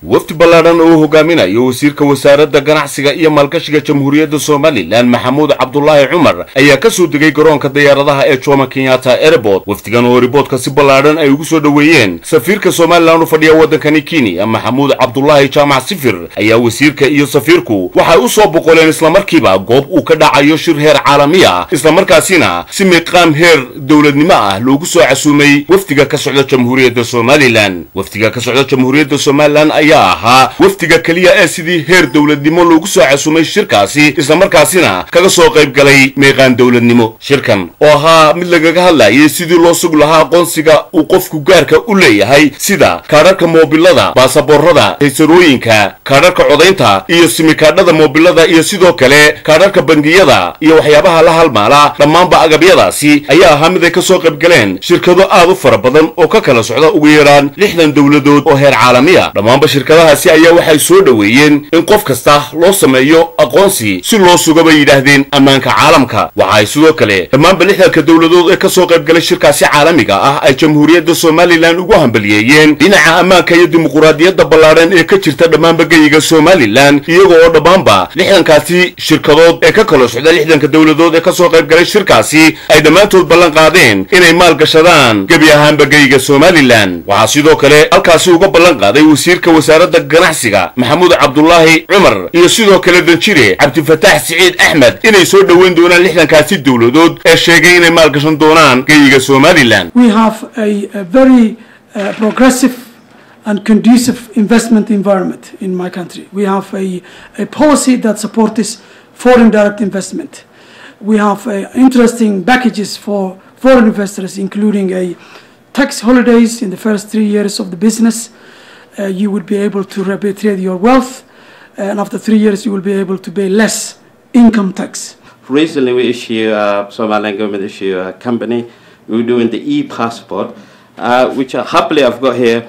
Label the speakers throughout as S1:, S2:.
S1: wafdi ballaadhan oo hogaaminayo wasiirka wasaaradda ganacsiga iyo maalgashiga jamhuuriyadda somalilan maxamuud cabdulaahi cumar ayaa ka soo degay garoonka diyaaradaha ee jomo kenyatta airport wafdigan oo riboodka si ballaadhan ay ugu soo dhoweeyeen safiirka somalilan u fadhiya waddankani kenya maxamuud cabdulaahi jaamac sifir ayaa wasiirka iyo safiirku waxay u soo boqoleen islamarkiiba goob uu ka dhacayo shir heer caalami ah islamarkaasina si miiqaam heer dowladnimo ah loogu soo casuumay wafdiga ka socda jamhuuriyadda somalilan wafdiga ka socda jamhuuriyadda somalilan ayaa ahaa wafdiga keliya ee sidii heer dowladnimo loogu soo casuumay shirkaasi islamarkaasina kaga soo qayb galay meeqaan dowladnimo shirkan oo ahaa mid lagaga hadlayay sidii loo sug lahaa aqoonsiga uu qofku gaarka u leeyahay sida kaadharka moobilada baasaboorada haysarooyinka kaadharka codaynta iyo simikaadhada moobilada iyo sidoo kale kaadharka bangiyada iyo waxyaabaha la halmaala dhammaanba agabyadaasi ayaa ahaa mid ay ka soo qayb galeen shirkado aad u fara badan oo ka kala socda ugu yaraan lixdan dowladood oo heer caalamiya dhammaanba shirkadahaasi ayaa waxay soo dhoweeyeen in qof kasta loo sameeyo aqoonsi si loo suga bay yidhaahdeen ammaanka caalamka waxa ay sidoo kale dhammaanba lixdanka dowladood ee ka soo qayb galay shirkaasi caalamiga ah ay jamhuuriyadda somalilan ugu hambaliyeeyeen dhinaca ammaanka iyo dimuquraadiyadda ballaadhan ee ka jirta dhammaanba geyiga somalilan iyaga oo dhammaanba lixdankaasi shirkadood ee ka kala socda lixdanka dowladood ee ka soo qayb galay shirkaasi ay dhammaantood ballan qaadeen inay maalgashadaan gebi ahaanba geyiga somalilan waxaa sidoo kale halkaasi uga ballan qaaday wasiirka wasaaradda ganacsiga maxamuud cabdulaahi cumar iyo sidoo kale danjire cabdifataax siciid axmed inay soo dhoweyn doonaan lixdankaasi dowladood ee sheegay inay maalgashan doonaan geyiga somalilan
S2: we have a, a very uh, progressive and conducive investment environment in my country. We have a, a policy that supports foreign direct investment. We have uh, interesting packages for foreign investors, including a tax holidays in the first three years of the business. Uh, you will be able to repatriate your wealth, and after three years, you will be able to pay less income tax.
S3: Recently, we issue, uh, Somaliland government issue a company. We're doing the e-passport, uh, which uh, happily I've got here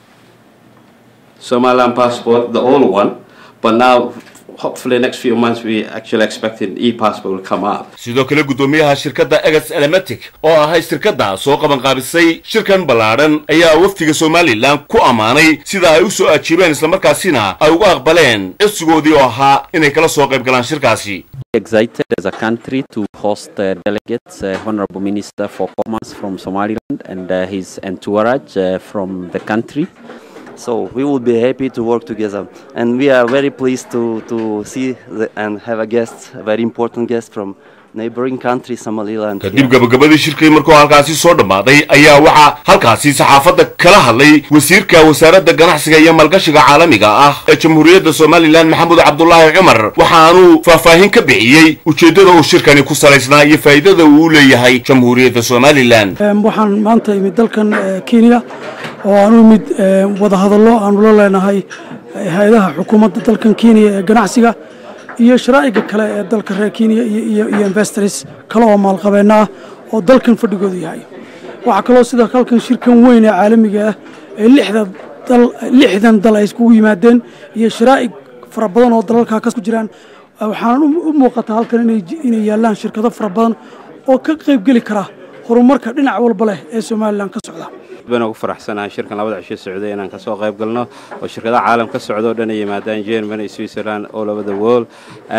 S3: Somaliland passport, the old one, but now hopefully next few months we actually expecting e-passport will come out.
S1: sidoo kale guddoomiyaha shirkadda egas elematic oo ahay shirkadda soo qabanqaabisay shirkan ballaadhan ayaa wafdiga somalilan ku ammaanay sida ay u soo ajiibeen islamarkaasina ay uga aqbaleen codsigoodii oo ahaa inay kala soo qayb galaan shirkaasi
S4: excited as a country to host uh, delegates, uh, Honorable Minister for Commerce from Somaliland and uh, his entourage uh, from the country.
S5: So we will be happy to work together, and we are very pleased to to see the, and have a guest, a very important guest from neighboring country Somaliland.
S1: kadib gabagabadii shirkii markuu halkaasi soo dhammaaday ayaa waxaa halkaasi saxaafadda kala hadlay wasiirka wasaaradda ganacsiga iyo maalgashiga caalamiga ah ee jamhuuriyadda somalilan maxamuud cabdulaahi cumar waxaanuu faahfaahin ka bixiyey ujeeddada uu shirkani ku salaysnaa iyo faa'iidada uu u leeyahay jamhuuriyadda somalilan
S2: waxaan maanta imid dalkan kenya oo aan u imid wadahadallo aanu la leenahay hay-adaha xukuumadda dalkan kenya ee ganacsiga iyo sharaa'iga kale ee dalka reer kenya iyo investors kale oo maalqabeenna ah oo dalkan fadhigoodu yahay waxaa kaloo sida halkan shirkan weyn ee caalamiga ah ee lixdan dal lixdan dal ay iskugu yimaadeen iyo sharaa'ig fara badan oo dalalkaa ku jiraan waxaan u muuqataa halkan inay yaallaan shirkado fara badan oo ka qaybgeli kara horumarka dhinac walba leh ee somalilan ka socda
S3: baan ugu faraxsanahay shirkan labada cisho socday inaan kasoo qayb galno oo shirkadaha caalam ka socda oo dhan ay yimaadaan germany switzerland all over the world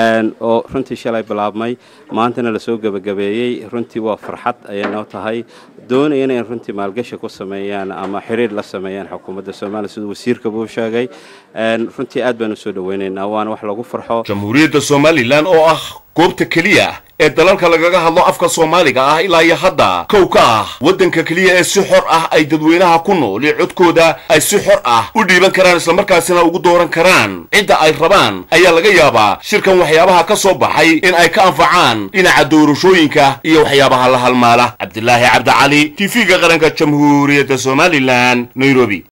S3: oo runtii shalay bilaabmay maantana lasoo gebagabeeyey runtii waa farxad ayay noo tahay doonaya inay runtii maalgashi ku sameeyaan ama xiriir la sameeyaan xukuumadda soomaaliya siduu wasiirka buu sheegay runtii aad baan usoo dhaweynaynaa waana wax lagu farxo
S1: jamhuuriyadda somalilan oo ah goobta keliya ee dalalka lagaga hadlo afka soomaaliga ah ilaa iyo hadda kow ka ah waddanka keliya ee si xor ah ay dadweynaha ku nool iyo codkooda ay si xor ah u dhiiban karaan islamarkaasina ugu dooran karaan cidda ay rabaan ayaa laga yaabaa shirkan waxyaabaha ka soo baxay in ay ka anfacaan dhinaca doorashooyinka iyo waxyaabaha la halmaala cabdilaahi cabdicali t v-ga qaranka jamhuuriyadda somalilan nairobi